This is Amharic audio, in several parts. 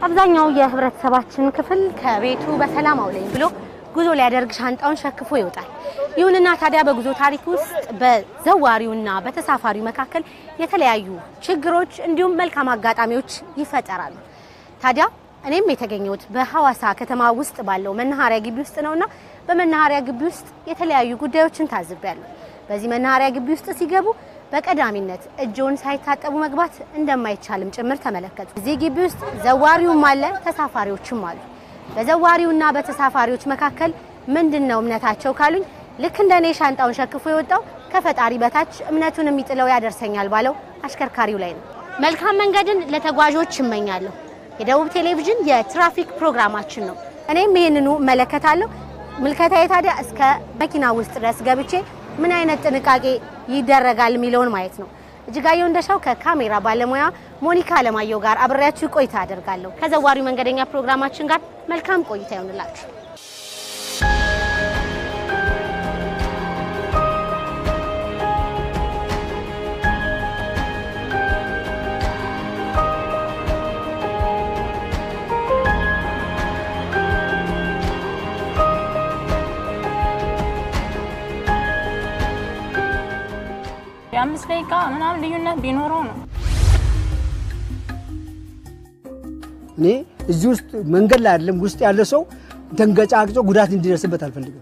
አብዛኛው የህብረተሰባችን ክፍል ከቤቱ በሰላም አውለኝ ብሎ ጉዞ ሊያደርግ ሻንጣውን ሸክፎ ይወጣል። ይሁንና ታዲያ በጉዞ ታሪክ ውስጥ በዘዋሪውና በተሳፋሪው መካከል የተለያዩ ችግሮች እንዲሁም መልካም አጋጣሚዎች ይፈጠራሉ። ታዲያ እኔም የተገኘሁት በሐዋሳ ከተማ ውስጥ ባለው መናኸሪያ ግቢ ውስጥ ነውና በመናኸሪያ ግቢ ውስጥ የተለያዩ ጉዳዮችን ታዝቤያለሁ። በዚህ መናኸሪያ ግቢ ውስጥ ሲገቡ በቀዳሚነት እጅዎን ሳይታጠቡ መግባት እንደማይቻልም ጭምር ተመለከቱ። እዚህ ግቢ ውስጥ ዘዋሪውም አለ፣ ተሳፋሪዎችም አሉ። በዘዋሪውና በተሳፋሪዎች መካከል ምንድን ነው እምነታቸው ካሉኝ ልክ እንደ እኔ ሻንጣውን ሸክፎ የወጣው ከፈጣሪ በታች እምነቱን የሚጥለው ያደርሰኛል ባለው አሽከርካሪው ላይ ነው። መልካም መንገድን ለተጓዦች እመኛለሁ። የደቡብ ቴሌቪዥን የትራፊክ ፕሮግራማችን ነው። እኔም ይህንኑ እመለከታለሁ። ምልከታዬ ታዲያ እስከ መኪና ውስጥ ድረስ ገብቼ ምን አይነት ጥንቃቄ ይደረጋል የሚለውን ማየት ነው። እጅጋየሁ እንደሻው ከካሜራ ባለሙያ ሞኒካ አለማየሁ ጋር አብሬያችሁ ቆይታ አደርጋለሁ። ከዘዋሪው መንገደኛ ፕሮግራማችን ጋር መልካም ቆይታ ይሆንላችሁ። የአምስት ደቂቃ ምናምን ልዩነት ቢኖረው ነው። እኔ እዚህ ውስጥ መንገድ ላይ አይደለም ውስጥ ያለ ሰው ተንገጫግጮ ጉዳት እንዲደርስበት አልፈልግም።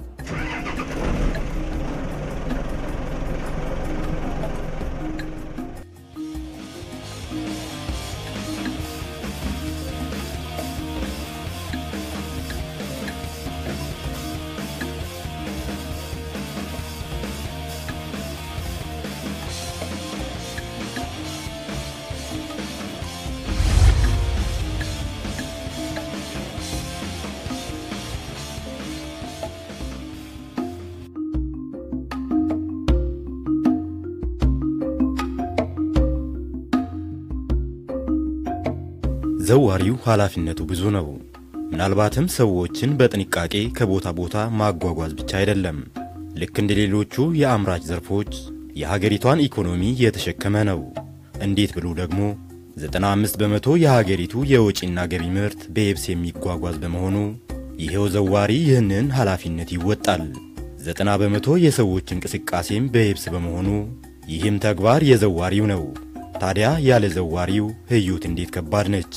ዘዋሪው ኃላፊነቱ ብዙ ነው። ምናልባትም ሰዎችን በጥንቃቄ ከቦታ ቦታ ማጓጓዝ ብቻ አይደለም። ልክ እንደ ሌሎቹ የአምራች ዘርፎች የሀገሪቷን ኢኮኖሚ የተሸከመ ነው። እንዴት ብሎ ደግሞ 95 በመቶ የሀገሪቱ የወጪና ገቢ ምርት በየብስ የሚጓጓዝ በመሆኑ ይሄው ዘዋሪ ይህንን ኃላፊነት ይወጣል። 90 በመቶ የሰዎች እንቅስቃሴም በየብስ በመሆኑ ይህም ተግባር የዘዋሪው ነው። ታዲያ ያለ ዘዋሪው ህይወት እንዴት ከባድ ነች።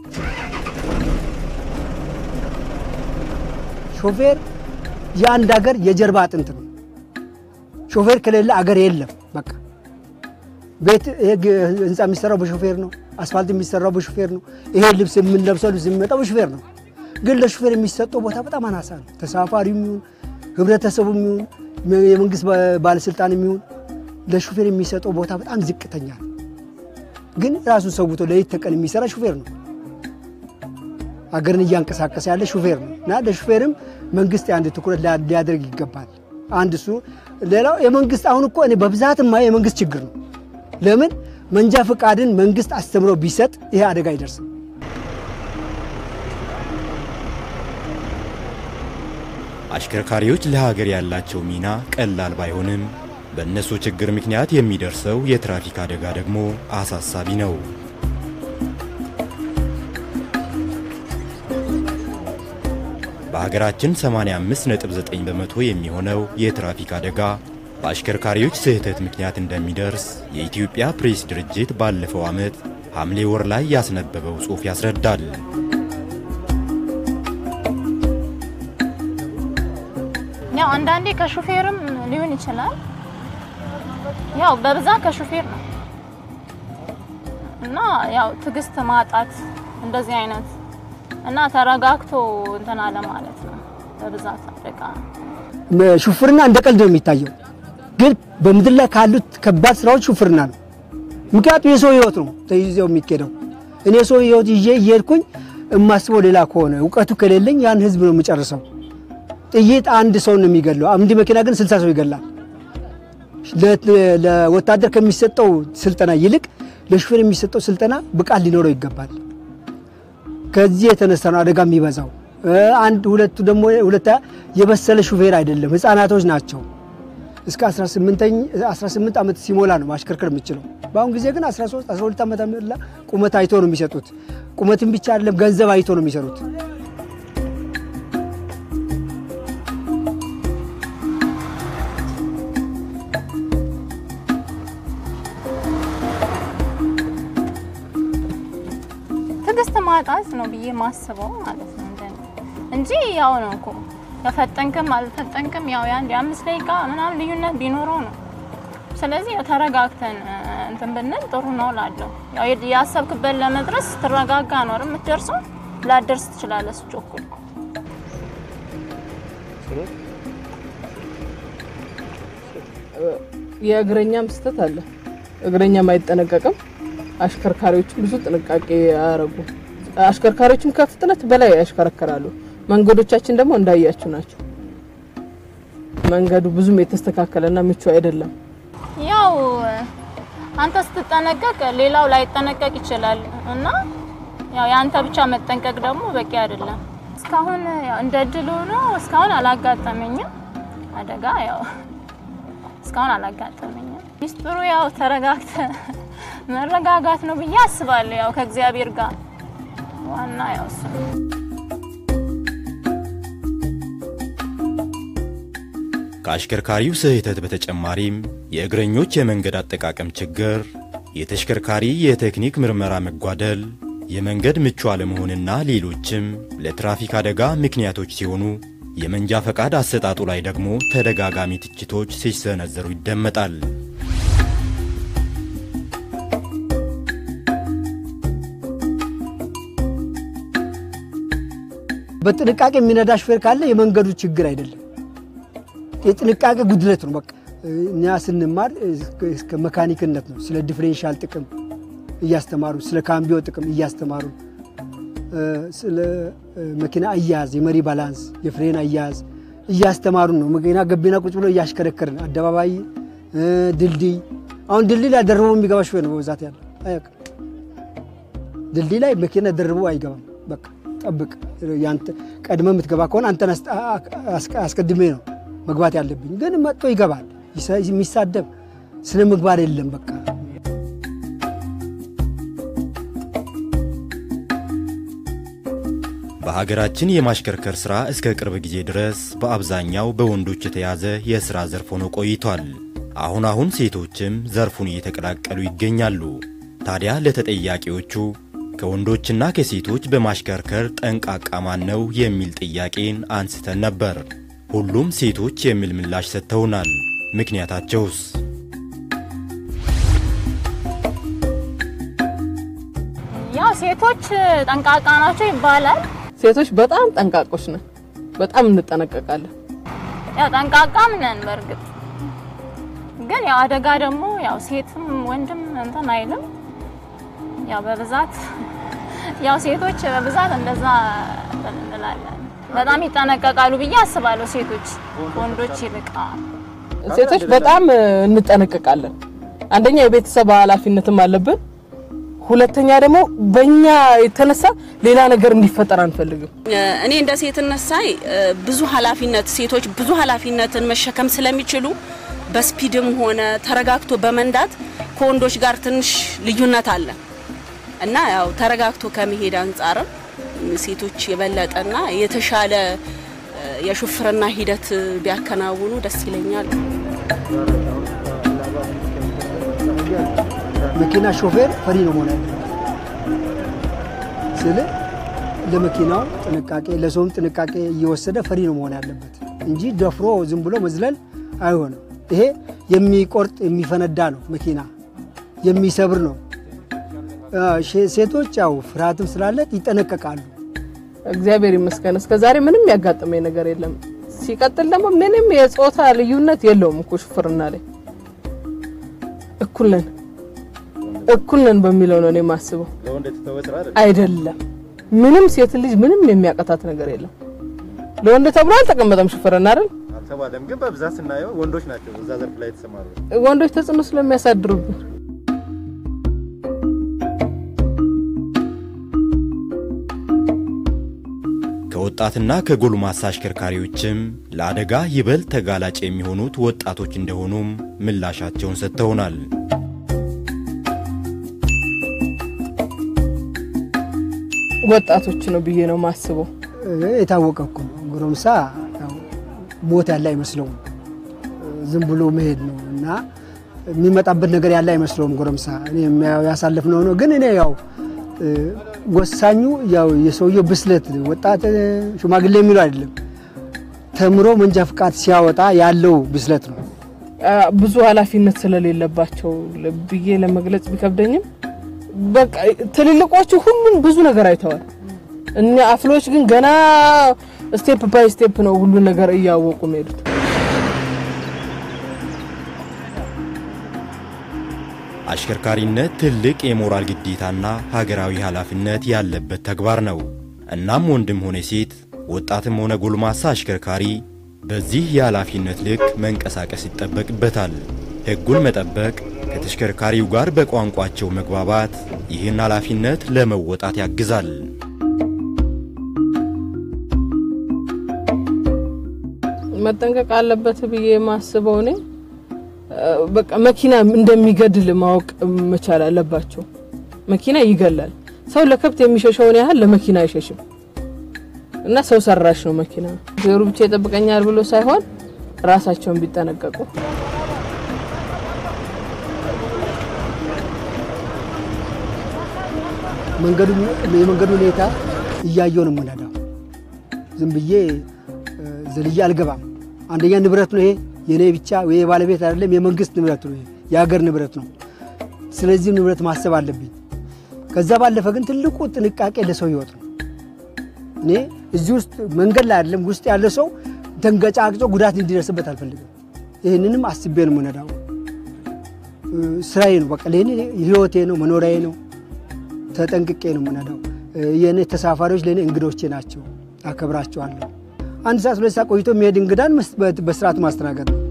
ሾፌር የአንድ ሀገር የጀርባ አጥንት ነው። ሾፌር ከሌለ አገር የለም። በቃ ቤት ይሄ ህንፃ የሚሰራው በሾፌር ነው። አስፋልት የሚሰራው በሾፌር ነው። ይሄ ልብስ የምንለብሰው ልብስ የሚመጣው በሾፌር ነው። ግን ለሾፌር የሚሰጠው ቦታ በጣም አናሳ ነው። ተሳፋሪው የሚሆን ህብረተሰቡ የሚሆን የመንግስት ባለስልጣን የሚሆን ለሾፌር የሚሰጠው ቦታ በጣም ዝቅተኛ ነው። ግን ራሱን ሰውቶ ለሌት ተቀን የሚሰራ ሹፌር ነው። አገርን እያንቀሳቀሰ ያለ ሹፌር ነው እና ለሹፌርም መንግስት አንድ ትኩረት ሊያደርግ ይገባል። አንድ እሱ። ሌላው የመንግስት አሁን እኮ እኔ በብዛት የማየው የመንግስት ችግር ነው። ለምን መንጃ ፈቃድን መንግስት አስተምሮ ቢሰጥ ይሄ አደጋ አይደርስም። አሽከርካሪዎች ለሀገር ያላቸው ሚና ቀላል ባይሆንም በእነሱ ችግር ምክንያት የሚደርሰው የትራፊክ አደጋ ደግሞ አሳሳቢ ነው። በሀገራችን 85.9 በመቶ የሚሆነው የትራፊክ አደጋ በአሽከርካሪዎች ስህተት ምክንያት እንደሚደርስ የኢትዮጵያ ፕሬስ ድርጅት ባለፈው ዓመት ሐምሌ ወር ላይ ያስነበበው ጽሑፍ ያስረዳል። ያው አንዳንዴ ከሹፌርም ሊሆን ይችላል። ያው በብዛት ከሹፌር ነው እና ያው ትዕግስት ማጣት እንደዚህ አይነት እና ተረጋግቶ እንትን አለ ማለት ነው። በብዛት አደጋ ሹፍርና እንደ ቀልድ ነው የሚታየው፣ ግን በምድር ላይ ካሉት ከባድ ስራዎች ሹፍርና ነው። ምክንያቱም የሰው ህይወት ነው ተይዘው የሚኬደው። እኔ የሰው ህይወት ይዤ እየሄድኩኝ የማስበው ሌላ ከሆነ እውቀቱ ከሌለኝ ያን ህዝብ ነው የምጨርሰው። ጥይት አንድ ሰው ነው የሚገለው፣ አንድ መኪና ግን ስልሳ ሰው ይገላል። ለወታደር ከሚሰጠው ስልጠና ይልቅ ለሹፌር የሚሰጠው ስልጠና ብቃት ሊኖረው ይገባል። ከዚህ የተነሳ ነው አደጋ የሚበዛው። አንድ ሁለቱ ደግሞ ሁለታ የበሰለ ሹፌር አይደለም፣ ህፃናቶች ናቸው። እስከ 18 ዓመት ሲሞላ ነው ማሽከርከር የምችለው። በአሁን ጊዜ ግን 13 12 ዓመት ላ ቁመት አይቶ ነው የሚሰጡት። ቁመትን ብቻ አይደለም ገንዘብ አይቶ ነው የሚሰሩት። ትዕግስት ማጣት ነው ብዬ ማስበው ማለት ነው እንደኔ እንጂ ያው ነው እኮ ከፈጠንክም አልፈጠንክም ያው የአንድ የአምስት ደቂቃ ምናምን ልዩነት ቢኖረው ነው። ስለዚህ ያው ተረጋግተን እ፣ እንትን ብንል ጥሩ ነው ላለው ያው የ- ያሰብክበት ለመድረስ ትረጋጋ ነው አይደል የምትደርሰው። ላደርስ ትችላለህ ስትቸኩል። የእግረኛም ስህተት አለ። እግረኛም አይጠነቀቅም። አሽከርካሪዎችም ብዙ ጥንቃቄ አያረጉ። አሽከርካሪዎችም ከፍጥነት በላይ ያሽከረክራሉ። መንገዶቻችን ደግሞ እንዳያችሁ ናቸው። መንገዱ ብዙም የተስተካከለና ምቹ አይደለም። ያው አንተ ስትጠነቀቅ ሌላው ላይጠነቀቅ ይችላል እና ያው የአንተ ብቻ መጠንቀቅ ደግሞ በቂ አይደለም። እስካሁን ያው እንደ እድል ሆኖ እስካሁን አላጋጠመኝም አደጋ ያው እስካሁን አላጋጠመኝም። ሚስጥሩ ያው ተረጋግተ መረጋጋት ነው ብዬ አስባለሁ። ያው ከእግዚአብሔር ጋር ዋና ያው እሱ ነው። ከአሽከርካሪው ስህተት በተጨማሪም የእግረኞች የመንገድ አጠቃቀም ችግር፣ የተሽከርካሪ የቴክኒክ ምርመራ መጓደል፣ የመንገድ ምቹ አለመሆንና ሌሎችም ለትራፊክ አደጋ ምክንያቶች ሲሆኑ የመንጃ ፈቃድ አሰጣጡ ላይ ደግሞ ተደጋጋሚ ትችቶች ሲሰነዘሩ ይደመጣል። በጥንቃቄ የሚነዳ ሹፌር ካለ የመንገዱ ችግር አይደለም፣ የጥንቃቄ ጉድለት ነው። በቃ እኛ ስንማር እስከ መካኒክነት ነው። ስለ ዲፍሬንሻል ጥቅም እያስተማሩ፣ ስለ ካምቢዮ ጥቅም እያስተማሩ፣ ስለ መኪና አያያዝ፣ የመሪ ባላንስ፣ የፍሬን አያያዝ እያስተማሩ ነው። መኪና ገቢና ቁጭ ብሎ እያሽከረከርን አደባባይ፣ ድልድይ አሁን ድልድይ ላይ ደርቦ የሚገባ ሹፌር ነው በብዛት ያለ አያውቅም። ድልድይ ላይ መኪና ደርቦ አይገባም። በቃ ጠብቅ፣ ያንተ ቀድመ የምትገባ ከሆነ አንተን አስቀድሜ ነው መግባት ያለብኝ። ግን መጥቶ ይገባል። የሚሳደብ ስነ ምግባር የለም። በቃ በሀገራችን የማሽከርከር ሥራ እስከ ቅርብ ጊዜ ድረስ በአብዛኛው በወንዶች የተያዘ የሥራ ዘርፍ ሆኖ ቆይቷል። አሁን አሁን ሴቶችም ዘርፉን እየተቀላቀሉ ይገኛሉ። ታዲያ ለተጠያቂዎቹ ከወንዶችና ከሴቶች በማሽከርከር ጠንቃቃ ማን ነው የሚል ጥያቄን አንስተን ነበር። ሁሉም ሴቶች የሚል ምላሽ ሰጥተውናል። ምክንያታቸውስ? ያው ሴቶች ጠንቃቃ ናቸው ይባላል። ሴቶች በጣም ጠንቃቆች ነን። በጣም እንጠነቀቃለን። ያው ጠንቃቃም ነን በእርግጥ ግን ያው አደጋ ደግሞ ያው ሴትም ወንድም እንትን አይልም። ያው በብዛት ያው ሴቶች በብዛት እንደዛ እንላለን። በጣም ይጠነቀቃሉ ብዬ አስባለሁ ሴቶች ወንዶች ይልቅ። ሴቶች በጣም እንጠነቀቃለን። አንደኛ የቤተሰብ ኃላፊነትም አለብን። ሁለተኛ ደግሞ በእኛ የተነሳ ሌላ ነገር እንዲፈጠር አንፈልግም። እኔ እንደ ሴትነት ሳይ ብዙ ኃላፊነት ሴቶች ብዙ ኃላፊነትን መሸከም ስለሚችሉ በስፒድም ሆነ ተረጋግቶ በመንዳት ከወንዶች ጋር ትንሽ ልዩነት አለ እና ያው ተረጋግቶ ከመሄድ አንጻርም ሴቶች የበለጠና የተሻለ የሹፍርና ሂደት ቢያከናውኑ ደስ ይለኛል። መኪና ሾፌር ፈሪ ነው መሆን ያለበት ስል ለመኪናው ጥንቃቄ ለሰውም ጥንቃቄ እየወሰደ ፈሪ ነው መሆን ያለበት እንጂ ደፍሮ ዝም ብሎ መዝለል አይሆንም። ይሄ የሚቆርጥ የሚፈነዳ ነው። መኪና የሚሰብር ነው። ሴቶች ያው ፍርሃትም ስላለት ይጠነቀቃሉ። እግዚአብሔር ይመስገን እስከ ዛሬ ምንም ያጋጠመኝ ነገር የለም። ሲቀጥል ደግሞ ምንም የጾታ ልዩነት የለውም እኮ ሹፍርና ላይ እኩል ነን እኩል ነን በሚለው ነው እኔ የማስበው። አይደለም ምንም ሴት ልጅ ምንም የሚያቀታት ነገር የለም። ለወንድ ተብሎ አልተቀመጠም ሹፍርና አይደል? አልተባለም፣ ግን በብዛት ስናየው ወንዶች ናቸው እዛ ዘርፍ ላይ የተሰማሩ። ወንዶች ተጽዕኖ ስለሚያሳድሩብን ከወጣትና ከጎልማሳ አሽከርካሪዎችም ለአደጋ ይበልጥ ተጋላጭ የሚሆኑት ወጣቶች እንደሆኑም ምላሻቸውን ሰጥተውናል። ወጣቶች ነው ብዬ ነው ማስበው። የታወቀ እኮ ነው። ጎረምሳ ያው ሞት ያለ አይመስለውም። ዝም ብሎ መሄድ ነው እና የሚመጣበት ነገር ያለ አይመስለውም። ጎረምሳ እኔ ያሳለፍነው ነው። ግን እኔ ያው ወሳኙ ያው የሰውየው ብስለት ወጣት ሽማግሌ የሚለው አይደለም። ተምሮ መንጃ ፍቃድ ሲያወጣ ያለው ብስለት ነው። ብዙ ኃላፊነት ስለሌለባቸው ብዬ ለመግለጽ ቢከብደኝም በቃ ትልልቆቹ ሁሉም ብዙ ነገር አይተዋል። እኛ አፍሎች ግን ገና ስቴፕ ባይ ስቴፕ ነው ሁሉ ነገር እያወቁ መሄዱት። አሽከርካሪነት ትልቅ የሞራል ግዴታና ሀገራዊ ኃላፊነት ያለበት ተግባር ነው። እናም ወንድም ሆነ ሴት፣ ወጣትም ሆነ ጎልማሳ አሽከርካሪ በዚህ የኃላፊነት ልክ መንቀሳቀስ ይጠበቅበታል። ሕጉን መጠበቅ፣ ከተሽከርካሪው ጋር በቋንቋቸው መግባባት ይህን ኃላፊነት ለመወጣት ያግዛል። መጠንቀቅ አለበት ብዬ የማስበው እኔ በቃ መኪና እንደሚገድል ማወቅ መቻል አለባቸው። መኪና ይገላል። ሰው ለከብት የሚሸሸውን ያህል ለመኪና አይሸሽም እና ሰው ሰራሽ ነው መኪና። ዜሩ ብቻ ይጠብቀኛል ብሎ ሳይሆን ራሳቸውን ቢጠነቀቁ የመንገዱ ሁኔታ እያየው ነው የምነዳው። ዝም ብዬ ዘልዬ አልገባም። አንደኛ ንብረት ነው ይሄ የኔ ብቻ ወይ የባለቤት አይደለም፣ የመንግስት ንብረት ነው፣ የሀገር ንብረት ነው። ስለዚህ ንብረት ማሰብ አለብኝ። ከዛ ባለፈ ግን ትልቁ ጥንቃቄ ለሰው ህይወት ነው። እኔ እዚህ ውስጥ መንገድ ላይ አይደለም ውስጥ ያለ ሰው ተንገጫግጮ ጉዳት እንዲደርስበት አልፈልግም። ይህንንም አስቤ ነው የምነዳው። ስራዬ ነው፣ በቃ ለእኔ ህይወቴ ነው፣ መኖሪያዬ ነው። ተጠንቅቄ ነው የምነዳው። የእኔ ተሳፋሪዎች ለእኔ እንግዶቼ ናቸው፣ አከብራቸዋለሁ። አንድ ሰዓት ሁለት ሰዓት ቆይቶ የሚሄድ እንግዳን በስርዓት ማስተናገድ ነው።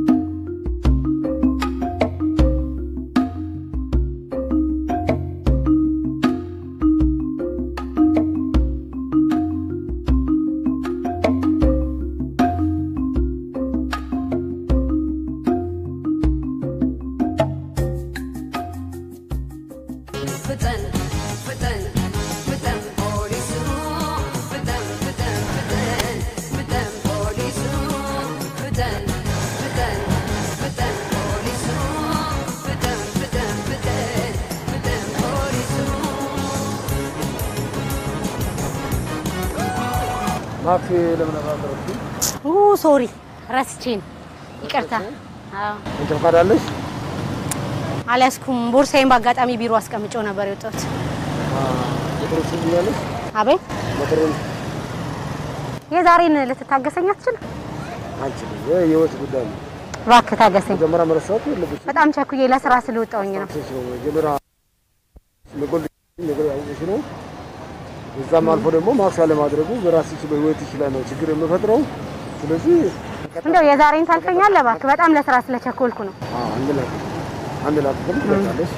ማክስ ለምን አባረርኩ? ሶሪ ረስቼ ነው። ይቅርታ። አዎ አንቺ ፈቃድ አለሽ? አልያዝኩም። ቦርሳዬን በአጋጣሚ ቢሮ አስቀምጬው ነበር የወጣሁት። ሞተር ትይኛለሽ? አቤት፣ ሞተሩን የዛሬን ልትታገሰኝ አትችልም? አንቺ የህይወት ጉዳይ ነው። እባክህ ታገሰኝ። መጀመሪያ መረሳት የለብሽ። በጣም ቸኩዬ ለስራ ስለወጣሁኝ ነው። ሴት ነው መጀመሪያ ለጎል ነገር ያውቁሽ ነው። እዛም አልፎ ደግሞ ማክስ አለማድረጉ በራስሽ በህይወትሽ ላይ ነው ችግር የምፈጥረው። ስለዚህ እንደው የዛሬን ታልፈኛለህ እባክህ። በጣም ለስራ ስለቸኮልኩ ነው። አንድ ላይ አንድ ላይ ትፈልጋለሽ።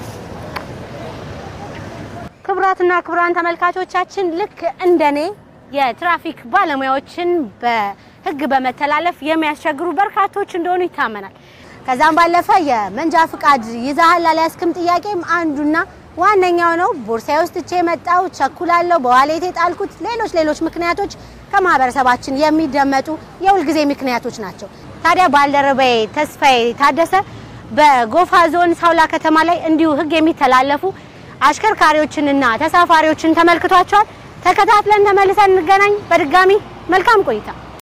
ክቡራትና ክቡራን ተመልካቾቻችን ልክ እንደኔ የትራፊክ ባለሙያዎችን በህግ በመተላለፍ የሚያስቸግሩ በርካቶች እንደሆኑ ይታመናል። ከዛም ባለፈ የመንጃ ፍቃድ ይዛሃል አልያዝክም ጥያቄም አንዱና ዋነኛው ነው። ቦርሳዬ ውስጥ ትቼ የመጣው ቸኩላለሁ፣ በዋሌቴ ጣልኩት፣ ሌሎች ሌሎች ምክንያቶች ከማህበረሰባችን የሚደመጡ የሁልጊዜ ምክንያቶች ናቸው። ታዲያ ባልደረባዬ ተስፋዬ ታደሰ በጎፋ ዞን ሳውላ ከተማ ላይ እንዲሁ ህግ የሚተላለፉ አሽከርካሪዎችንና ተሳፋሪዎችን ተመልክቷቸዋል። ተከታትለን ተመልሰን እንገናኝ። በድጋሚ መልካም ቆይታ።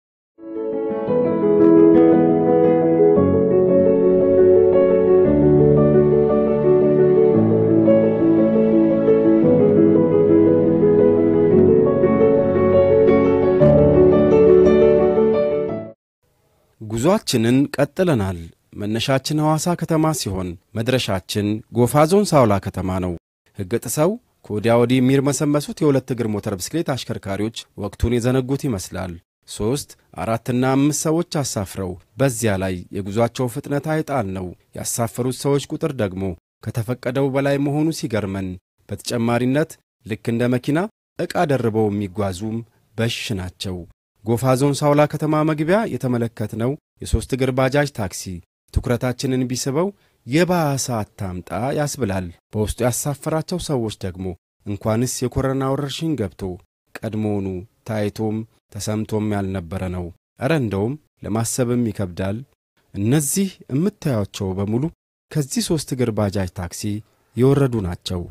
ጉዟችንን ቀጥለናል። መነሻችን ሐዋሳ ከተማ ሲሆን መድረሻችን ጎፋ ዞን ሳውላ ከተማ ነው። ሕግ ጥሰው ከወዲያ ወዲህ የሚርመሰመሱት የሁለት እግር ሞተር ብስክሌት አሽከርካሪዎች ወቅቱን የዘነጉት ይመስላል። ሦስት አራትና አምስት ሰዎች አሳፍረው በዚያ ላይ የጉዟቸው ፍጥነት አይጣል ነው። ያሳፈሩት ሰዎች ቁጥር ደግሞ ከተፈቀደው በላይ መሆኑ ሲገርመን፣ በተጨማሪነት ልክ እንደ መኪና ዕቃ ደርበው የሚጓዙም በሽ ናቸው። ጎፋ ዞን ሳውላ ከተማ መግቢያ የተመለከትነው የሦስት እግር ባጃጅ ታክሲ ትኩረታችንን ቢስበው የባሰ አታምጣ ያስብላል። በውስጡ ያሳፈራቸው ሰዎች ደግሞ እንኳንስ የኮሮና ወረርሽኝ ገብቶ ቀድሞውኑ ታይቶም ተሰምቶም ያልነበረ ነው። እረ እንደውም ለማሰብም ይከብዳል። እነዚህ የምታያቸው በሙሉ ከዚህ ሦስት እግር ባጃጅ ታክሲ የወረዱ ናቸው።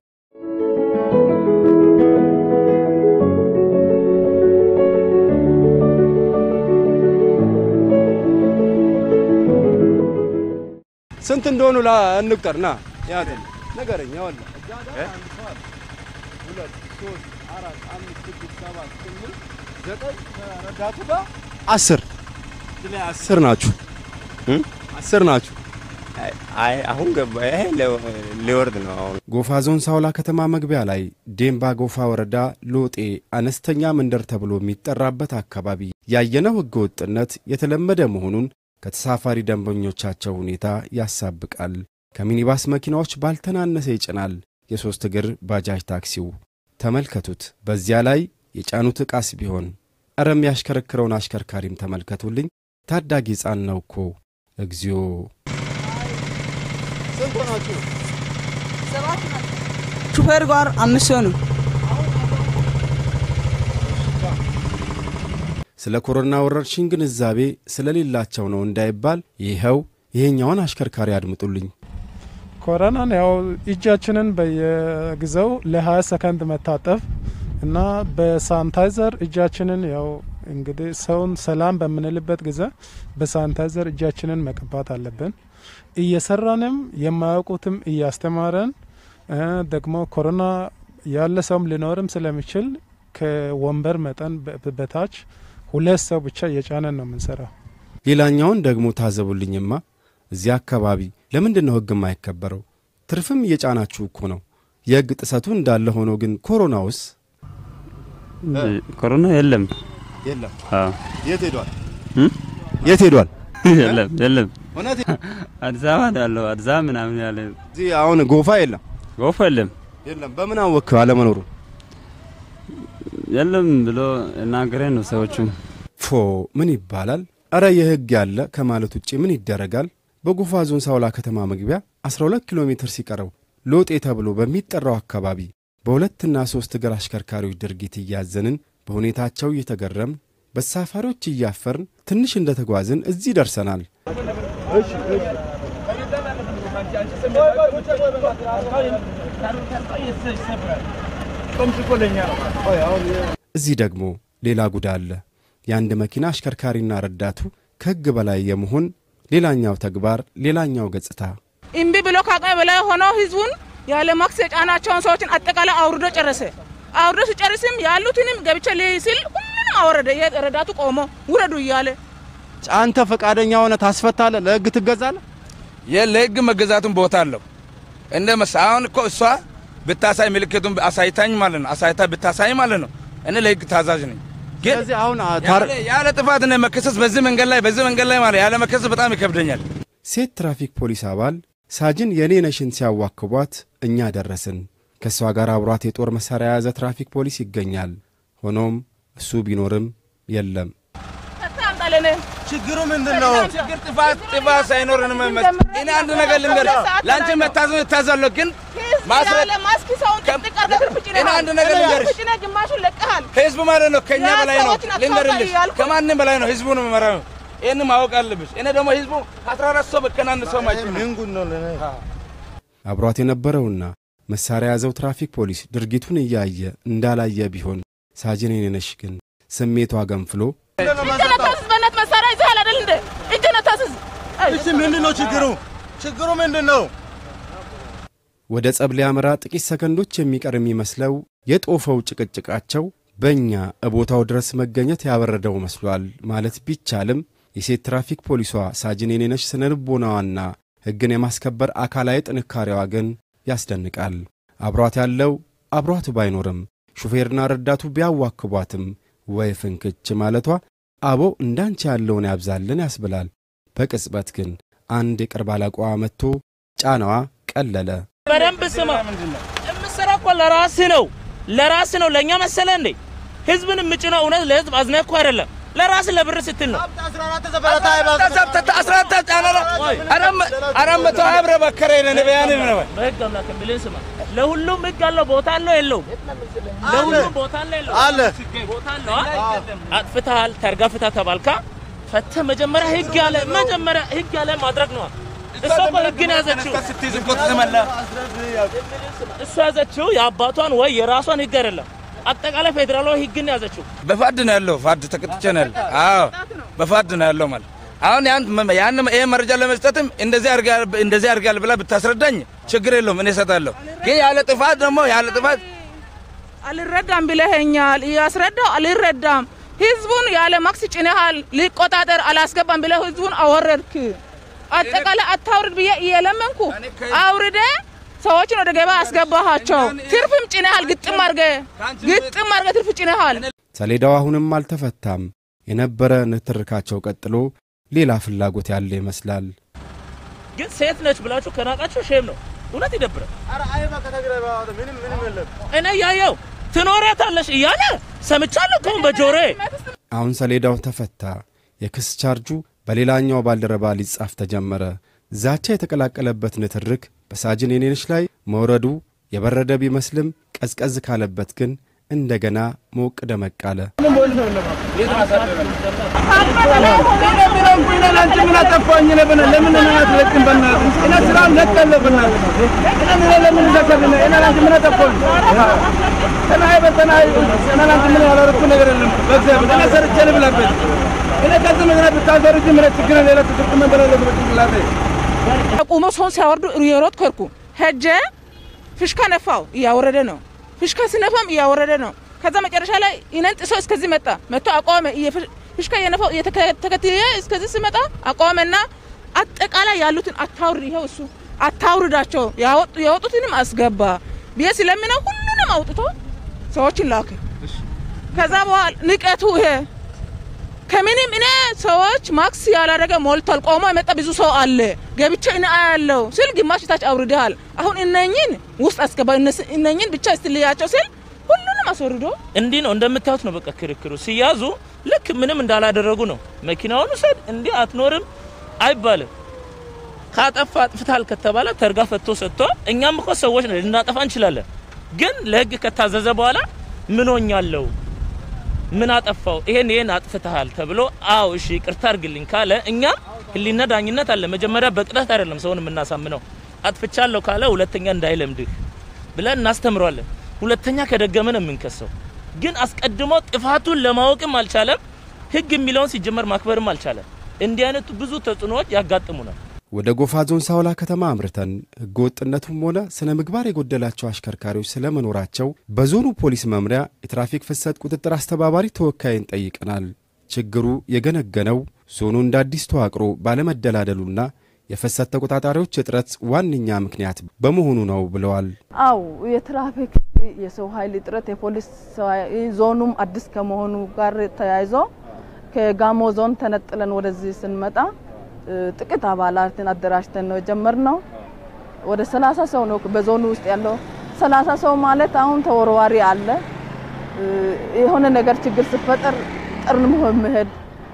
ስንት እንደሆኑ ላ እንቁጠር። ና ያዘን ነገረኛ ወላ ሁለት ሶስት አራት አምስት ስድስት ሰባት ስምንት ዘጠኝ ረዳቱ ጋር አስር ላይ አስር ናችሁ እ አስር ናችሁ። አይ አሁን ገባ። ይሄ ሊወርድ ነው አሁን። ጎፋ ዞን ሳውላ ከተማ መግቢያ ላይ ዴምባ ጎፋ ወረዳ ሎጤ አነስተኛ መንደር ተብሎ የሚጠራበት አካባቢ ያየነው ሕገ ወጥነት የተለመደ መሆኑን ከተሳፋሪ ደንበኞቻቸው ሁኔታ ያሳብቃል። ከሚኒባስ መኪናዎች ባልተናነሰ ይጭናል የሦስት እግር ባጃጅ ታክሲው። ተመልከቱት። በዚያ ላይ የጫኑት ዕቃስ ቢሆን እረ የሚያሽከረክረውን አሽከርካሪም ተመልከቱልኝ። ታዳጊ ሕፃን ነው እኮ እግዚኦ። ስንት ናችሁ? ሹፌር ጋር አምስት ሰው ነው። ስለ ኮሮና ወረርሽኝ ግንዛቤ ስለሌላቸው ነው እንዳይባል ይኸው ይሄኛውን አሽከርካሪ አድምጡልኝ። ኮሮናን ያው እጃችንን በየጊዜው ለ20 ሰከንድ መታጠብ እና በሳኒታይዘር እጃችንን ያው እንግዲህ ሰውን ሰላም በምንልበት ጊዜ በሳኒታይዘር እጃችንን መቀባት አለብን። እየሰራንም የማያውቁትም እያስተማረን ደግሞ ኮሮና ያለ ሰውም ሊኖርም ስለሚችል ከወንበር መጠን በታች ሁለት ሰው ብቻ እየጫነን ነው የምንሰራው። ሌላኛውን ደግሞ ታዘቡልኝማ። እዚያ አካባቢ ለምንድን ነው ሕግ የማይከበረው? ትርፍም እየጫናችሁ እኮ ነው። የሕግ ጥሰቱ እንዳለ ሆኖ ግን ኮሮናውስ? ኮሮና የለም የለም። አዎ የት ሄዷል? የት ሄዷል? የለም የለም። እውነት አዲስ አበባ ነው ያለው። አዲስ አበባ ምናምን ያለ እዚህ አሁን ጎፋ የለም ጎፋ የለም የለም። በምን አወቅህ አለመኖሩ? የለም ብሎ እናገረን ነው ሰዎቹ። ፎ ምን ይባላል? እረ የሕግ ያለ ከማለት ውጭ ምን ይደረጋል? በጎፋ ዞን ሳውላ ከተማ መግቢያ 12 ኪሎ ሜትር ሲቀረው ሎጤ ተብሎ በሚጠራው አካባቢ በሁለትና ሦስት እግር አሽከርካሪዎች ድርጊት እያዘንን በሁኔታቸው እየተገረምን በተሳፋሪዎች እያፈርን ትንሽ እንደተጓዝን እዚህ ደርሰናል። እዚህ ደግሞ ሌላ ጉዳ አለ። የአንድ መኪና አሽከርካሪና ረዳቱ ከሕግ በላይ የመሆን ሌላኛው ተግባር፣ ሌላኛው ገጽታ እምቢ ብሎ ከአቅሜ በላይ ሆኖ ህዝቡን ያለ ማክስ የጫናቸውን ሰዎችን አጠቃላይ አውርዶ ጨረሰ። አውርዶ ሲጨርስም ያሉትንም ገብቼ ልይ ሲል ሁሉንም አወረደ። ረዳቱ ቆሞ ውረዱ እያለ አንተ ፈቃደኛ ሆነ ታስፈታለህ? ለህግ ትገዛለህ? ለህግ መገዛቱን ቦታ አለው። እንደ መስ አሁን እኮ እሷ ብታሳይ ምልክቱን አሳይታኝ ማለት ነው። አሳይታ ብታሳይ ማለት ነው። እኔ ለህግ ታዛዥ ነኝ። ግን ስለዚህ አሁን ያለ ጥፋት እኔ መከሰስ በዚህ መንገድ ላይ በዚህ መንገድ ላይ ማለት ያለ መከሰስ በጣም ይከብደኛል። ሴት ትራፊክ ፖሊስ አባል ሳጅን የኔ ነሽን ሲያዋክቧት እኛ ደረስን። ከእሷ ጋር አብሯት የጦር መሣሪያ የያዘ ትራፊክ ፖሊስ ይገኛል። ሆኖም እሱ ቢኖርም የለም። ችግሩ ምንድን ነው? ችግር ጥፋት ጥፋት ሳይኖር እኔ አንድ ነገር ልንገርህ፣ ለአንቺ መታዘዝ እታዛለሁ፣ ግን እኔ አንድ ነገር ልንገርሽ፣ ህዝብ ማለት ነው ከእኛ በላይ ነው። ልንገርልሽ፣ ከማንም በላይ ነው። ህዝቡ ነው የሚመራው። ይህን ማወቅ አለብሽ። እኔ ደግሞ ህዝቡ አስራ አራት ሰው በከናን ሰው ማይችል አብሯት የነበረውና መሣሪያ የያዘው ትራፊክ ፖሊስ ድርጊቱን እያየ እንዳላየ ቢሆን ሳጅን የኔነሽ ግን ስሜቷ ገንፍሎ በነት መሳሪያ ይዘሃል አይደል እንደ እጅ ነታስዝ እሺ፣ ምንድን ነው ችግሩ? ችግሩ ምንድን ነው? ወደ ጸብ ሊያመራ ጥቂት ሰከንዶች የሚቀር የሚመስለው የጦፈው ጭቅጭቃቸው በእኛ እቦታው ድረስ መገኘት ያበረደው መስሏል ማለት ቢቻልም የሴት ትራፊክ ፖሊሷ ሳጅን የኔነሽ ስነ ልቦናዋና ሕግን የማስከበር አካላዊ ጥንካሬዋ ግን ያስደንቃል። አብሯት ያለው አብሯት ባይኖርም ሹፌርና ረዳቱ ቢያዋክቧትም ወይ ፍንክች ማለቷ አቦ እንዳንቺ ያለውን ያብዛልን ያስብላል። በቅጽበት ግን አንድ የቅርብ አለቃዋ መጥቶ ጫናዋ ቀለለ። በደንብ ስማ፣ የምትሰራው እኮ ለራስህ ነው፣ ለራስህ ነው። ለእኛ መሰለ እንዴ? ህዝብን የምጭነው እውነት ለህዝብ አዝነህ እኮ አይደለም፣ ለራስህ ለብር ስትል ነው። አራት መቶ ሀያ ብር በከረ ነን በያን ነው በህግ አምላክ ብልን ስማ፣ ለሁሉም ህግ አለው። ቦታ አለው የለውም? ለሁሉም ቦታ አለው የለውም? አለ። ቦታ አለው። አ? አጥፍተሃል፣ ተርጋፍታ ተባልካ ፈተህ መጀመሪያ ህግ ያለ መጀመሪያ ህግ ያለ ማድረግ ነው። እሷ እኮ ህግን ያዘችው እሷ ያዘችው የአባቷን ወይ የራሷን ህግ አይደለም፣ አጠቃላይ ፌዴራላዊ ህግን ያዘችው። በፋድ ነው ያለው። ፋድ ተቀጥቼ ነው ያለው። አዎ በፋድ ነው ያለው ማለት አሁን ያን ያን ይሄ መረጃ ለመስጠትም እንደዚህ አድርጋል እንደዚህ አድርጋል ብላ ብታስረዳኝ ችግር የለውም እኔ እሰጣለሁ። ግን ያለ ጥፋት ደግሞ ያለ ጥፋት አልረዳም ብለኸኛል። እያስረዳው አልረዳም። ህዝቡን ያለ ማክስ ጭነሃል፣ ሊቆጣጠር አላስገባም ብለህ ህዝቡን አወረድክ። አጠቃላይ አታውርድ ብዬ እየለመንኩ አውርደ ሰዎችን ወደ ገበያ አስገባሃቸው። ትርፍም ጭነሃል፣ ግጥም አርገ ግጥም አርገ ትርፍ ጭነሃል። ሰሌዳው አሁንም አልተፈታም። የነበረ ንትርካቸው ቀጥሎ ሌላ ፍላጎት ያለ ይመስላል። ግን ሴት ነች ብላችሁ ከናቃችሁ ሼም ነው። እውነት ይደብራል። እኔ እያየው ትኖሪያታለሽ እያለ ሰምቻለሁ እኮ በጆሮዬ። አሁን ሰሌዳው ተፈታ። የክስ ቻርጁ በሌላኛው ባልደረባ ሊጻፍ ተጀመረ። ዛቻ የተቀላቀለበት ንትርክ በሳጅን የኔነሽ ላይ መውረዱ የበረደ ቢመስልም ቀዝቀዝ ካለበት ግን እንደገና ሞቅ ደመቅ አለ። ምን አጠፋኝ? ለምን አትለቅም? በእናትህ እኔ ስራውን ለቀለሁ። በእናትህ እኔ ለምን ዘከብነ እኔ ላንተ ምን አጠፋኝ? ተናይ በተናይ እኔ ላንተ ምን ያላረኩ ነገር የለም። በእግዚአብሔር እኔ ሰርቼ ልብላበት። እኔ ከዚህ ምክንያት ብታሰርጅ ምን ችግር ሌላ ትክክል ምን በላለሁ በጭንቅላቴ ቁሞ ሰውን ሲያወርዱ እየሮጥኩ ሄድኩ። ሄጄ ፍሽካ ነፋው፣ እያወረደ ነው። ፍሽካ ሲነፋም እያወረደ ነው። ከዛ መጨረሻ ላይ እኔን ጥሶ እስከዚህ መጣ። መጥቶ አቆመ። ፍሽካ እየነፋው ተከትዬ እስከዚህ ሲመጣ አቆመና አጠቃላይ ያሉትን አታውርድ፣ ይኸው እሱ አታውርዳቸው፣ ያወጡትንም አስገባ ብዬ ስለምነው ሁሉንም አውጥቶ ሰዎችን ላከ። ከዛ በኋላ ንቀቱ ይሄ ከምንም እኔ ሰዎች ማክስ ያላደረገ ሞልቷል። ቆሞ የመጣ ብዙ ሰው አለ። ገብቼ እኔ አያለው ስል ግማሽ ታች አውርደሃል። አሁን እነኝን ውስጥ አስገባ፣ እነኝን ብቻ ስትልያቸው ስል ሁሉንም አስወርዶ እንዲህ ነው እንደምታዩት ነው። በቃ ክርክሩ ሲያዙ ልክ ምንም እንዳላደረጉ ነው። መኪናውን ውሰድ እንዲህ አትኖርም አይባልም። ካጠፋ አጥፍታል ከተባለ ተርጋ ፈቶ ሰጥቶ እኛም እኮ ሰዎች ነን ልናጠፋ እንችላለን። ግን ለህግ ከታዘዘ በኋላ ምን ሆኛለሁ ምን አጠፋው ይሄን ይሄን አጥፍተሃል ተብሎ አው እሺ ይቅርታ አድርግልኝ ካለ እኛም ህሊና ዳኝነት አለ። መጀመሪያ በቅጣት አይደለም ሰውን የምናሳምነው። አጥፍቻለሁ ካለ ሁለተኛ እንዳይለምድህ ብለን እናስተምረዋለን። ሁለተኛ ከደገመ ነው የምንከሰው። ግን አስቀድሞ ጥፋቱን ለማወቅም አልቻለም። ህግ የሚለውን ሲጀመር ማክበርም አልቻለም። እንዲህ አይነቱ ብዙ ተጽዕኖዎች ያጋጥሙናል። ወደ ጎፋ ዞን ሳውላ ከተማ አምርተን ህገ ወጥነቱም ሆነ ስነ ምግባር የጎደላቸው አሽከርካሪዎች ስለመኖራቸው በዞኑ ፖሊስ መምሪያ የትራፊክ ፍሰት ቁጥጥር አስተባባሪ ተወካይን ጠይቀናል። ችግሩ የገነገነው ዞኑ እንደ አዲስ ተዋቅሮ ባለመደላደሉና የፍሰት ተቆጣጣሪዎች እጥረት ዋነኛ ምክንያት በመሆኑ ነው ብለዋል። አው የትራፊክ የሰው ኃይል እጥረት የፖሊስ ዞኑም አዲስ ከመሆኑ ጋር ተያይዞ ከጋሞ ዞን ተነጥለን ወደዚህ ስንመጣ ጥቂት አባላትን አደራጅተን ነው የጀመርነው። ወደ ሰላሳ ሰው ነው በዞኑ ውስጥ ያለው። ሰላሳ ሰው ማለት አሁን ተወርዋሪ አለ። የሆነ ነገር ችግር ሲፈጠር ጠርንሞ መሄድ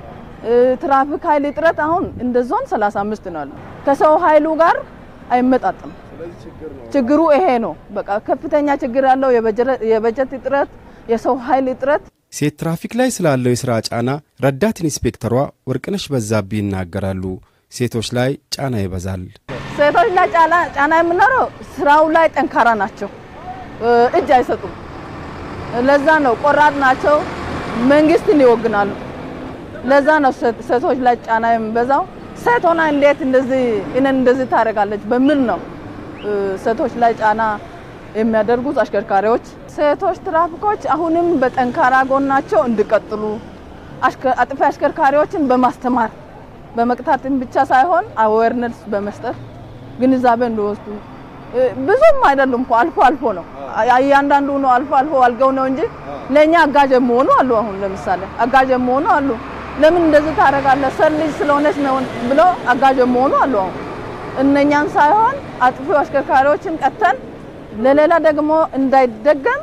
ትራፊክ ኃይል እጥረት አሁን እንደ ዞን 35 ነው ያለው። ከሰው ኃይሉ ጋር አይመጣጥም። ችግሩ ይሄ ነው። በቃ ከፍተኛ ችግር ያለው የበጀት እጥረት፣ የሰው ኃይል እጥረት ሴት ትራፊክ ላይ ስላለው የሥራ ጫና ረዳት ኢንስፔክተሯ ወርቅነሽ በዛብህ ይናገራሉ። ሴቶች ላይ ጫና ይበዛል። ሴቶች ላይ ጫና የምኖረው ስራው ላይ ጠንካራ ናቸው፣ እጅ አይሰጡም። ለዛ ነው ቆራጥ ናቸው፣ መንግስትን ይወግናሉ። ለዛ ነው ሴቶች ላይ ጫና የሚበዛው። ሴት ሆና እንዴት እንደዚህ እኔን እንደዚህ ታደርጋለች በሚል ነው ሴቶች ላይ ጫና የሚያደርጉት አሽከርካሪዎች። ሴቶች ትራፊኮች አሁንም በጠንካራ ጎናቸው እንዲቀጥሉ አጥፊ አሽከርካሪዎችን በማስተማር በመቅጣትም ብቻ ሳይሆን አዌርነስ በመስጠት ግንዛቤ እንዲወስዱ ብዙም አይደሉም እኮ አልፎ አልፎ ነው እያንዳንዱ ነው አልፎ አልፎ አልገው ነው እንጂ ለእኛ አጋዥ የሚሆኑ አሉ። አሁን ለምሳሌ አጋዥ የሚሆኑ አሉ። ለምን እንደዚህ ታደርጋለህ ሰር ልጅ ስለሆነች ነው ብሎ አጋዥ የሚሆኑ አሉ። አሁን እነኛን ሳይሆን አጥፊ አሽከርካሪዎችን ቀጥተን ለሌላ ደግሞ እንዳይደገም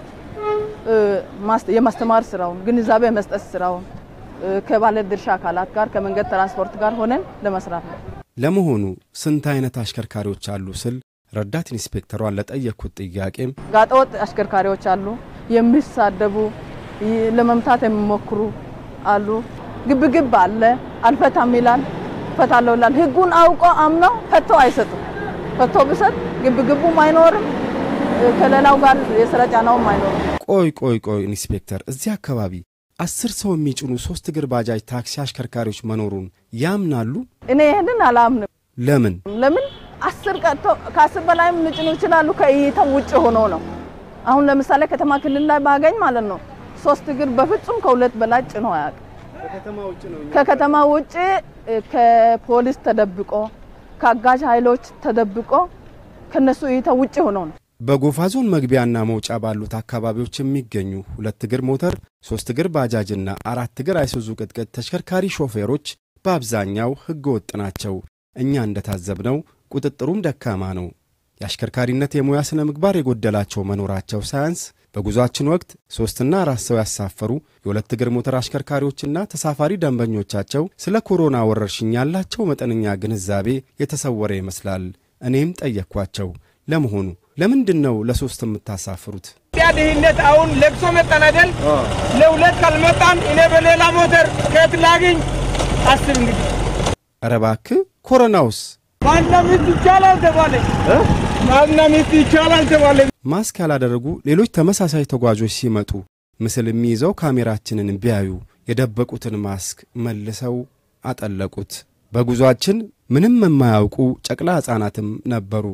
የማስተማር ስራውን ግንዛቤ መስጠት ስራውን ከባለ ድርሻ አካላት ጋር ከመንገድ ትራንስፖርት ጋር ሆነን ለመስራት ነው። ለመሆኑ ስንት አይነት አሽከርካሪዎች አሉ ስል ረዳት ኢንስፔክተሯን ለጠየቅኩት ጥያቄም ጋጠወጥ አሽከርካሪዎች አሉ፣ የሚሳደቡ ለመምታት የሚሞክሩ አሉ። ግብግብ አለ፣ አልፈታም ይላል፣ ፈታለሁ ይላል። ህጉን አውቆ አምነው ፈቶ አይሰጡም። ፈቶ ብሰጥ ግብግቡም አይኖርም፣ ከሌላው ጋር የስራ ጫናውም አይኖርም። ቆይ ቆይ ቆይ ኢንስፔክተር፣ እዚህ አካባቢ አስር ሰው የሚጭኑ ሶስት እግር ባጃጅ ታክሲ አሽከርካሪዎች መኖሩን ያምናሉ? እኔ ይህንን አላምንም። ለምን ለምን አስር ቀጥቶ ከአስር በላይም ሊጭኑ ይችላሉ። ከእይታው ውጭ ሆኖ ነው። አሁን ለምሳሌ ከተማ ክልል ላይ ባገኝ ማለት ነው ሶስት እግር በፍጹም ከሁለት በላይ ጭኖ አያውቅም። ከከተማ ውጭ ከፖሊስ ተደብቆ ከአጋዥ ኃይሎች ተደብቆ ከነሱ እይታ ውጭ ሆኖ ነው። በጎፋ ዞን መግቢያና መውጫ ባሉት አካባቢዎች የሚገኙ ሁለት እግር ሞተር፣ ሶስት እግር ባጃጅና አራት እግር አይሱዙ ቅጥቅጥ ተሽከርካሪ ሾፌሮች በአብዛኛው ሕገ ወጥ ናቸው። እኛ እንደታዘብነው ቁጥጥሩም ደካማ ነው። የአሽከርካሪነት የሙያ ሥነ ምግባር የጎደላቸው መኖራቸው ሳያንስ በጉዟችን ወቅት ሦስትና አራት ሰው ያሳፈሩ የሁለት እግር ሞተር አሽከርካሪዎችና ተሳፋሪ ደንበኞቻቸው ስለ ኮሮና ወረርሽኝ ያላቸው መጠነኛ ግንዛቤ የተሰወረ ይመስላል። እኔም ጠየቅኳቸው፣ ለመሆኑ ለምንድን ነው ለሶስት የምታሳፍሩት? ኢትዮጵያ ድህነት አሁን ለቅሶ መጣን አይደል? ለሁለት ካልመጣን እኔ በሌላ ሞተር ከየት ላግኝ? አስብ እንግዲህ። ኧረ እባክህ ኮሮናውስ ባልና ሚስት ይቻላል ተባለ። ባልና ሚስት ይቻላል ተባለ። ማስክ ያላደረጉ ሌሎች ተመሳሳይ ተጓዦች ሲመጡ ምስል የሚይዘው ካሜራችንን ቢያዩ የደበቁትን ማስክ መልሰው አጠለቁት። በጉዟችን ምንም የማያውቁ ጨቅላ ሕፃናትም ነበሩ።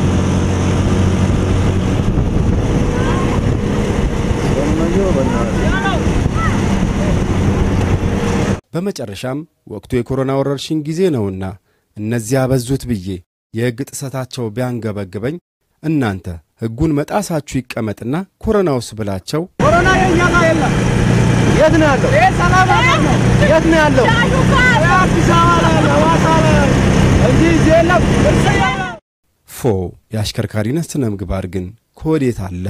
በመጨረሻም ወቅቱ የኮሮና ወረርሽኝ ጊዜ ነውና እነዚያ በዙት ብዬ የሕግ ጥሰታቸው ቢያንገበግበኝ እናንተ ሕጉን መጣሳችሁ ይቀመጥና ኮሮናውስ ብላቸው ኮሮና የኛ ጋር የለም። የት ነው ያለው? ይሄ ሰላም ሀገር ነው። የት ነው ያለው? አዲስ አበባ ላይ ነው፣ ሐዋሳ ላይ እንጂ እዚህ የለም። ፎ የአሽከርካሪነት ስነ ምግባር ግን ከወዴት አለ?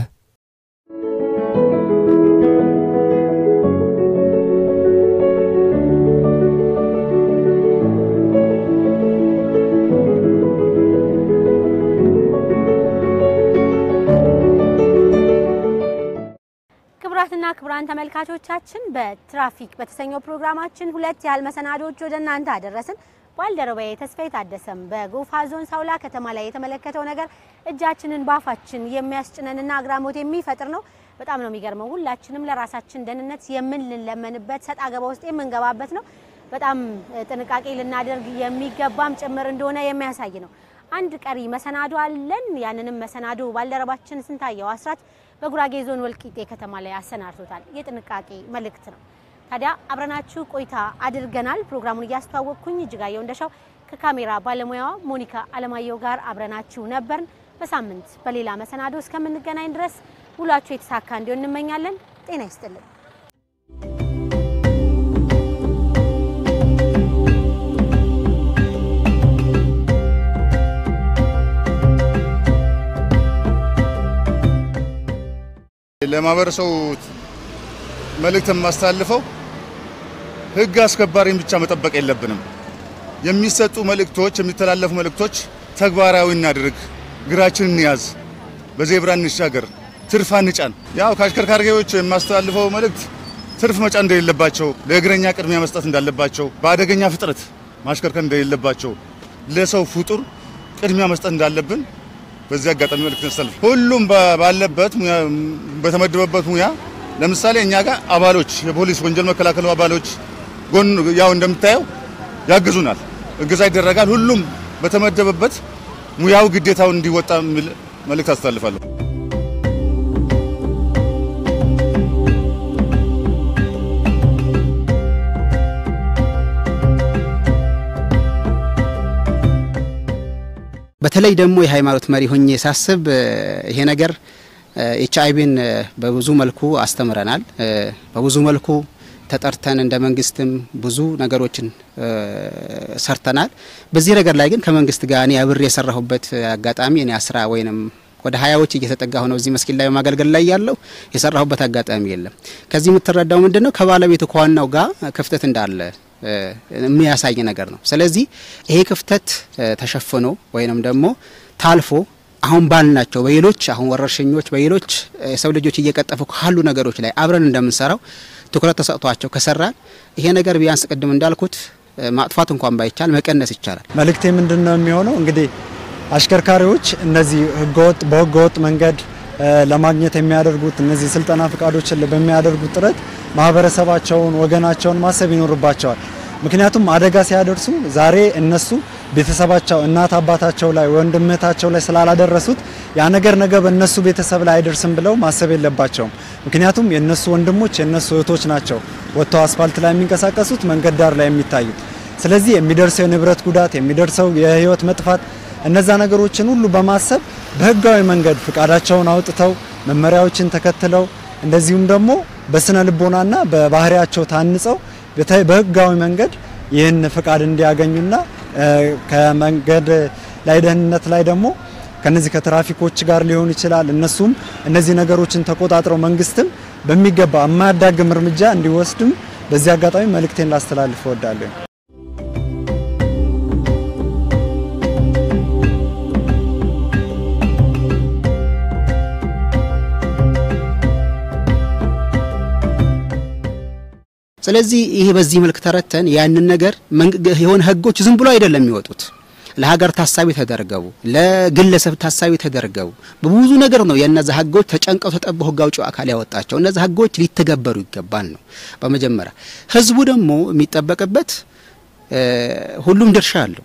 ክቡራትና ክቡራን ተመልካቾቻችን በትራፊክ በተሰኘው ፕሮግራማችን ሁለት ያህል መሰናዶዎች ወደ እናንተ አደረስን። ባልደረባዬ ተስፋዬ ታደሰም በጎፋ ዞን ሳውላ ከተማ ላይ የተመለከተው ነገር እጃችንን ባፋችን የሚያስጭነንና አግራሞት የሚፈጥር ነው። በጣም ነው የሚገርመው። ሁላችንም ለራሳችን ደህንነት የምንለመንበት ሰጣ ገባ ውስጥ የምንገባበት ነው። በጣም ጥንቃቄ ልናደርግ የሚገባም ጭምር እንደሆነ የሚያሳይ ነው። አንድ ቀሪ መሰናዶ አለን። ያንንም መሰናዶ ባልደረባችን ስንታየው አስራት በጉራጌ ዞን ወልቂጤ ከተማ ላይ አሰናድቶታል። የጥንቃቄ መልእክት ነው። ታዲያ አብረናችሁ ቆይታ አድርገናል። ፕሮግራሙን እያስተዋወቅኩኝ እጅጋየሁ እንደሻው ከካሜራ ባለሙያዋ ሞኒካ አለማየሁ ጋር አብረናችሁ ነበርን። በሳምንት በሌላ መሰናዶ እስከምንገናኝ ድረስ ውሏችሁ የተሳካ እንዲሆን እንመኛለን። ጤና ይስጥልን። ለማህበረሰቡ መልእክት የማስተላልፈው ህግ አስከባሪን ብቻ መጠበቅ የለብንም። የሚሰጡ መልእክቶች፣ የሚተላለፉ መልእክቶች ተግባራዊ እናድርግ። እግራችን እንያዝ፣ በዜብራ እንሻገር፣ ትርፍ አንጫን። ያው ከአሽከርካሪዎች የማስተላልፈው መልእክት ትርፍ መጫን እንደሌለባቸው፣ ለእግረኛ ቅድሚያ መስጠት እንዳለባቸው፣ በአደገኛ ፍጥነት ማሽከርከር እንደሌለባቸው፣ ለሰው ፍጡር ቅድሚያ መስጠት እንዳለብን በዚህ አጋጣሚ መልእክት ያስተላልፍ። ሁሉም ባለበት በተመደበበት ሙያ ለምሳሌ እኛ ጋር አባሎች የፖሊስ ወንጀል መከላከሉ አባሎች ጎን ያው እንደምታየው ያግዙናል፣ እገዛ ይደረጋል። ሁሉም በተመደበበት ሙያው ግዴታውን እንዲወጣ የሚል መልእክት አስተላልፋለሁ። በተለይ ደግሞ የሃይማኖት መሪ ሆኜ ሳስብ ይሄ ነገር ኤች አይቪን በብዙ መልኩ አስተምረናል። በብዙ መልኩ ተጠርተን እንደ መንግስትም ብዙ ነገሮችን ሰርተናል። በዚህ ነገር ላይ ግን ከመንግስት ጋር እኔ አብሬ የሰራሁበት አጋጣሚ እኔ አስራ ወይንም ወደ ሀያዎች እየተጠጋሁ ነው እዚህ መስጊድ ላይ በማገልገል ላይ ያለው የሰራሁበት አጋጣሚ የለም። ከዚህ የምትረዳው ምንድን ነው ከባለቤቱ ከዋናው ጋር ክፍተት እንዳለ የሚያሳይ ነገር ነው። ስለዚህ ይሄ ክፍተት ተሸፍኖ ወይንም ደግሞ ታልፎ አሁን ባልናቸው በሌሎች አሁን ወረርሽኞች በሌሎች የሰው ልጆች እየቀጠፉ ካሉ ነገሮች ላይ አብረን እንደምንሰራው ትኩረት ተሰጥቷቸው ከሰራን ይሄ ነገር ቢያንስ ቅድም እንዳልኩት ማጥፋት እንኳን ባይቻል መቀነስ ይቻላል። መልእክቴ ምንድን ነው የሚሆነው? እንግዲህ አሽከርካሪዎች እነዚህ ህገወጥ በህገወጥ መንገድ ለማግኘት የሚያደርጉት እነዚህ ስልጠና ፍቃዶችን በሚያደርጉት ጥረት ማህበረሰባቸውን፣ ወገናቸውን ማሰብ ይኖርባቸዋል። ምክንያቱም አደጋ ሲያደርሱ ዛሬ እነሱ ቤተሰባቸው እናት አባታቸው ላይ ወንድም እህታቸው ላይ ስላላደረሱት ያ ነገር ነገ በእነሱ ቤተሰብ ላይ አይደርስም ብለው ማሰብ የለባቸውም። ምክንያቱም የእነሱ ወንድሞች የእነሱ እህቶች ናቸው ወጥተው አስፋልት ላይ የሚንቀሳቀሱት መንገድ ዳር ላይ የሚታዩት። ስለዚህ የሚደርሰው የንብረት ጉዳት የሚደርሰው የህይወት መጥፋት እነዛ ነገሮችን ሁሉ በማሰብ በህጋዊ መንገድ ፍቃዳቸውን አውጥተው መመሪያዎችን ተከትለው እንደዚሁም ደግሞ በስነ ልቦናና በባህሪያቸው ታንጸው በህጋዊ መንገድ ይህን ፍቃድ እንዲያገኙና ከመንገድ ላይ ደህንነት ላይ ደግሞ ከነዚህ ከትራፊኮች ጋር ሊሆን ይችላል። እነሱም እነዚህ ነገሮችን ተቆጣጥረው መንግስትም በሚገባ የማያዳግም እርምጃ እንዲወስድም በዚህ አጋጣሚ መልእክቴን ላስተላልፍ እወዳለሁ። ስለዚህ ይሄ በዚህ መልክ ተረተን ያንን ነገር የሆነ ህጎች ዝም ብሎ አይደለም የሚወጡት ለሀገር ታሳቢ ተደርገው ለግለሰብ ታሳቢ ተደርገው በብዙ ነገር ነው የእነዛ ህጎች ተጨንቀው ተጠበው ህግ አውጪው አካል ያወጣቸው። እነዛ ህጎች ሊተገበሩ ይገባል ነው በመጀመሪያ። ህዝቡ ደግሞ የሚጠበቅበት ሁሉም ድርሻ አለው።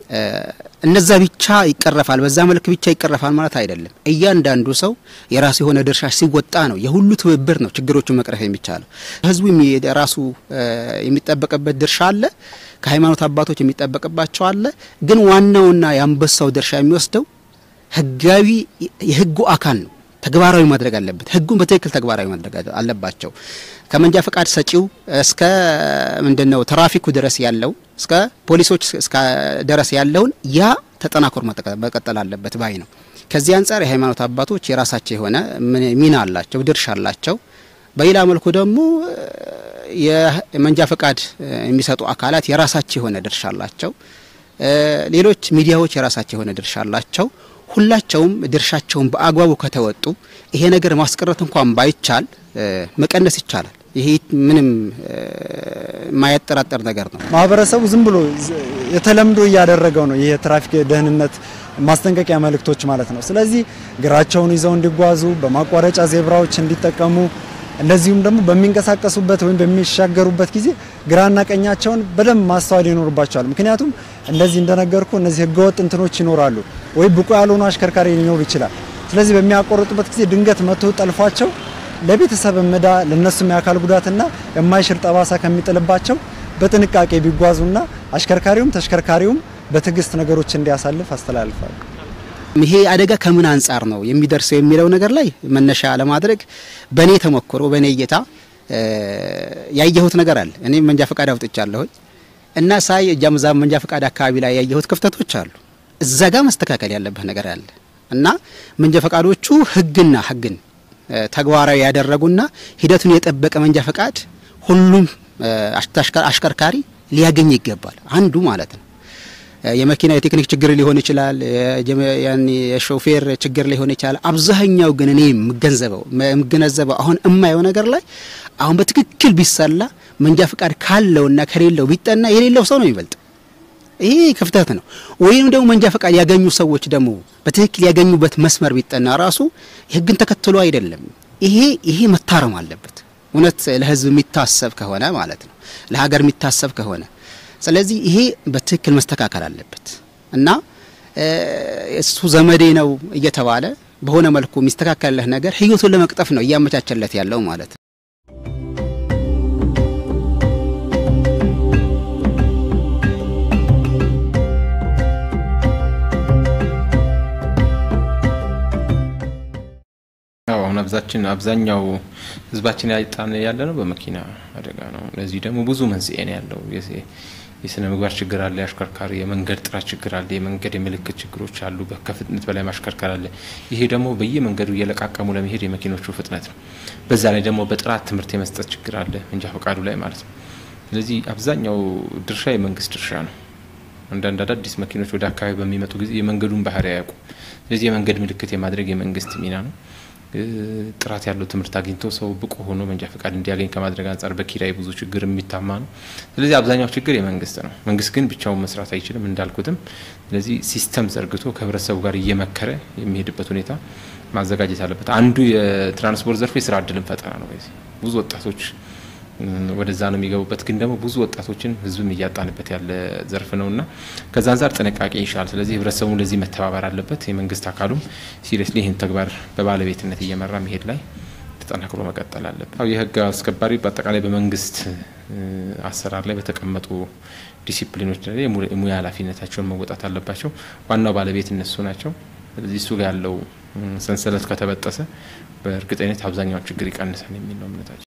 እነዛ ብቻ ይቀረፋል፣ በዛ መልክ ብቻ ይቀረፋል ማለት አይደለም። እያንዳንዱ ሰው የራሱ የሆነ ድርሻ ሲወጣ ነው የሁሉ ትብብር ነው ችግሮቹን መቅረፍ የሚቻለው። ህዝቡ ራሱ የሚጠበቅበት ድርሻ አለ፣ ከሃይማኖት አባቶች የሚጠበቅባቸው አለ። ግን ዋናውና የአንበሳው ድርሻ የሚወስደው ህጋዊ የህጉ አካል ነው። ተግባራዊ ማድረግ አለበት። ህጉን በትክክል ተግባራዊ ማድረግ አለባቸው። ከመንጃ ፈቃድ ሰጪው እስከ ምንድነው ትራፊኩ ድረስ ያለው እስከ ፖሊሶች እስከ ድረስ ያለውን ያ ተጠናክሮ መቀጠል አለበት ባይ ነው። ከዚህ አንጻር የሃይማኖት አባቶች የራሳቸው የሆነ ሚና አላቸው፣ ድርሻ አላቸው። በሌላ መልኩ ደግሞ የመንጃ ፈቃድ የሚሰጡ አካላት የራሳቸው የሆነ ድርሻ አላቸው። ሌሎች ሚዲያዎች የራሳቸው የሆነ ድርሻ አላቸው። ሁላቸውም ድርሻቸውን በአግባቡ ከተወጡ ይሄ ነገር ማስቀረት እንኳን ባይቻል መቀነስ ይቻላል። ይሄ ምንም የማያጠራጠር ነገር ነው። ማህበረሰቡ ዝም ብሎ የተለምዶ እያደረገው ነው። ይሄ የትራፊክ ደህንነት ማስጠንቀቂያ መልእክቶች ማለት ነው። ስለዚህ እግራቸውን ይዘው እንዲጓዙ፣ በማቋረጫ ዜብራዎች እንዲጠቀሙ እንደዚሁም ደግሞ በሚንቀሳቀሱበት ወይም በሚሻገሩበት ጊዜ ግራና ቀኛቸውን በደንብ ማስተዋል ይኖርባቸዋል። ምክንያቱም እንደዚህ እንደነገርኩ እነዚህ ህገወጥ እንትኖች ይኖራሉ፣ ወይ ብቁ ያልሆኑ አሽከርካሪ ሊኖሩ ይችላል። ስለዚህ በሚያቆርጡበት ጊዜ ድንገት መቶ ጠልፏቸው ለቤተሰብ እምዳ ለነሱም የአካል ጉዳትና የማይሽር ጠባሳ ከሚጥልባቸው በጥንቃቄ ቢጓዙና አሽከርካሪውም ተሽከርካሪውም በትዕግስት ነገሮች እንዲያሳልፍ አስተላልፋለሁ። ይሄ አደጋ ከምን አንጻር ነው የሚደርሰው የሚለው ነገር ላይ መነሻ ለማድረግ በእኔ ተሞክሮ በእኔ እይታ ያየሁት ነገር አለ። እኔም መንጃ ፈቃድ አውጥቻለሁኝ እና ሳይ እጃምዛ መንጃ ፈቃድ አካባቢ ላይ ያየሁት ክፍተቶች አሉ። እዛ ጋር መስተካከል ያለበት ነገር አለ እና መንጃ ፈቃዶቹ ህግና ህግን ተግባራዊ ያደረጉና ሂደቱን የጠበቀ መንጃ ፈቃድ ሁሉም አሽከርካሪ ሊያገኝ ይገባል። አንዱ ማለት ነው። የመኪና የቴክኒክ ችግር ሊሆን ይችላል፣ የሾፌር ችግር ሊሆን ይችላል። አብዛኛው ግን እኔ የምገንዘበው የምገነዘበው አሁን እማየው ነገር ላይ አሁን በትክክል ቢሰላ መንጃ ፈቃድ ካለውና ከሌለው ቢጠና የሌለው ሰው ነው የሚበልጥ። ይሄ ክፍተት ነው። ወይም ደግሞ መንጃ ፈቃድ ያገኙ ሰዎች ደግሞ በትክክል ያገኙበት መስመር ቢጠና ራሱ ህግን ተከትሎ አይደለም። ይሄ ይሄ መታረም አለበት። እውነት ለህዝብ የሚታሰብ ከሆነ ማለት ነው፣ ለሀገር የሚታሰብ ከሆነ ስለዚህ ይሄ በትክክል መስተካከል አለበት እና እሱ ዘመዴ ነው እየተባለ በሆነ መልኩ የሚስተካከልለት ነገር ህይወቱን ለመቅጠፍ ነው እያመቻቸለት ያለው ማለት ነው። ያው አሁን አብዛችን አብዛኛው ህዝባችን ያጣን ያለ ነው በመኪና አደጋ ነው። ለዚህ ደግሞ ብዙ መንስኤ ነው ያለው። የስነ ምግባር ችግር አለ፣ የአሽከርካሪ የመንገድ ጥራት ችግር አለ፣ የመንገድ የምልክት ችግሮች አሉ፣ ከፍጥነት በላይ ማሽከርከር አለ። ይሄ ደግሞ በየመንገዱ እየለቃቀሙ ለመሄድ የመኪኖቹ ፍጥነት ነው። በዛ ላይ ደግሞ በጥራት ትምህርት የመስጠት ችግር አለ መንጃ ፈቃዱ ላይ ማለት ነው። ስለዚህ አብዛኛው ድርሻ የመንግስት ድርሻ ነው። አንዳንድ አዳዲስ መኪኖች ወደ አካባቢ በሚመጡ ጊዜ የመንገዱን ባህሪ አያውቁ። ስለዚህ የመንገድ ምልክት የማድረግ የመንግስት ሚና ነው። ጥራት ያለው ትምህርት አግኝቶ ሰው ብቁ ሆኖ መንጃ ፈቃድ እንዲያገኝ ከማድረግ አንጻር በኪራይ ብዙ ችግር የሚታማ ነው። ስለዚህ አብዛኛው ችግር የመንግስት ነው። መንግስት ግን ብቻውን መስራት አይችልም እንዳልኩትም። ስለዚህ ሲስተም ዘርግቶ ከህብረተሰቡ ጋር እየመከረ የሚሄድበት ሁኔታ ማዘጋጀት አለበት። አንዱ የትራንስፖርት ዘርፉ የስራ እድልን ፈጠራ ነው። በዚህ ብዙ ወጣቶች ወደዛ ነው የሚገቡበት። ግን ደግሞ ብዙ ወጣቶችን ህዝብም እያጣንበት ያለ ዘርፍ ነው እና ከዛ አንጻር ጥንቃቄ ይሻል። ስለዚህ ህብረተሰቡ ለዚህ መተባበር አለበት። የመንግስት አካሉም ሲሪየስሊ ይህን ተግባር በባለቤትነት እየመራ መሄድ ላይ ተጠናክሮ መቀጠል አለበት። የህግ አስከባሪ በአጠቃላይ በመንግስት አሰራር ላይ በተቀመጡ ዲሲፕሊኖች ላይ የሙያ ኃላፊነታቸውን መወጣት አለባቸው። ዋናው ባለቤት እነሱ ናቸው። ስለዚህ እሱ ጋር ያለው ሰንሰለት ከተበጠሰ በእርግጠኝነት አብዛኛውን ችግር ይቀንሳል የሚል ነው እምነታቸው።